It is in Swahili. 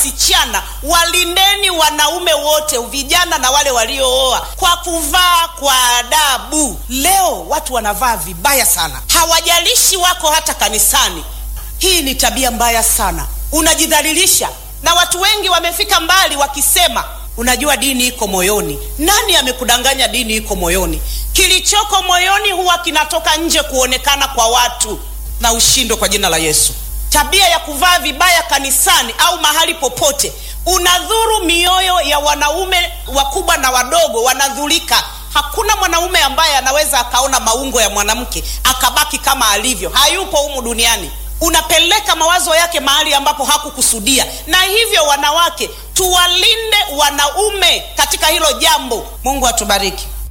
wasichana walindeni wanaume wote vijana na wale waliooa kwa kuvaa kwa adabu leo watu wanavaa vibaya sana hawajalishi wako hata kanisani hii ni tabia mbaya sana unajidhalilisha na watu wengi wamefika mbali wakisema unajua dini iko moyoni nani amekudanganya dini iko moyoni kilichoko moyoni huwa kinatoka nje kuonekana kwa watu na ushindo kwa jina la yesu tabia ya kuvaa vibaya kanisani au mahali popote unadhuru mioyo ya wanaume wakubwa na wadogo wanadhulika hakuna mwanaume ambaye anaweza akaona maungo ya mwanamke akabaki kama alivyo hayupo humu duniani unapeleka mawazo yake mahali ambapo hakukusudia na hivyo wanawake tuwalinde wanaume katika hilo jambo mungu atubariki